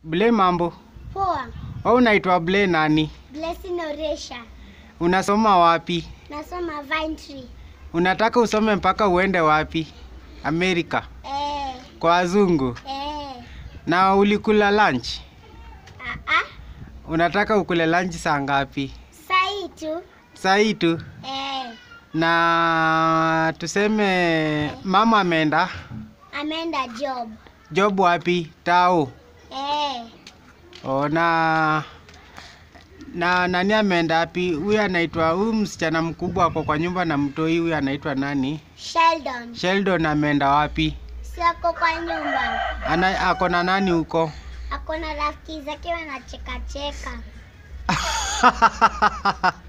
Ble mambo. Poa. Wewe unaitwa Ble nani? Blessing Oresha. Unasoma wapi? Nasoma Vine Tree. Unataka usome mpaka uende wapi? Amerika. Eh, Kwa wazungu. eh. Na ulikula lunch? Ah, ah. Unataka ukule lunch saa ngapi? Sai tu. Saa hii tu. Eh, Na tuseme mama ameenda ameenda job. job wapi? Tao. Eh, Oh, na na nani ameenda wapi? Huyu anaitwa huyu msichana mkubwa ako kwa nyumba na mtoi huyu anaitwa nani? Sheldon. Sheldon ameenda wapi? Si ako kwa nyumba. Ana ako na nani huko? Ako na rafiki zake wanacheka cheka.